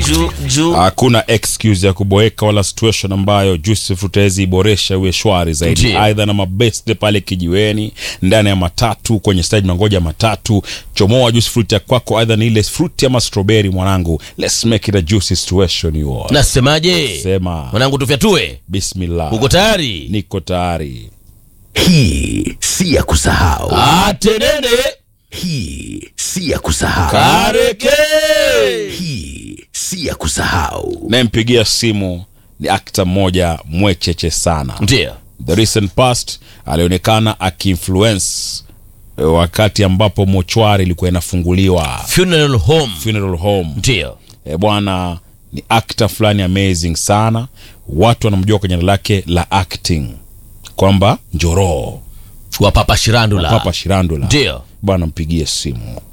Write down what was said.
juu juu hakuna excuse ya kuboeka wala situation ambayo Joseph utawezi iboresha uwe shwari zaidi, Ndiyo. aidha na mabeste pale kijiweni, ndani ya matatu, kwenye stage mangoja matatu, chomoa juice fruit ya kwako, aidha ni ile fruit ama strawberry. Mwanangu, let's make it a juicy situation you all. nasemaje Sema mwanangu tufyatue bismillah, uko tayari niko tayari. Hii si ya kusahau, atenene hii si ya kusahau, kareke hii si ya kusahau. Nayempigia simu ni akta mmoja mwecheche sana ndio the recent past alionekana akiinfluence eh, wakati ambapo mochwari ilikuwa inafunguliwa funeral home funeral home ndio e, bwana ni actor fulani amazing sana watu wanamjua kwenye jina lake la acting kwamba njoroo wa papa shirandula papa shirandula ndio bwana mpigie simu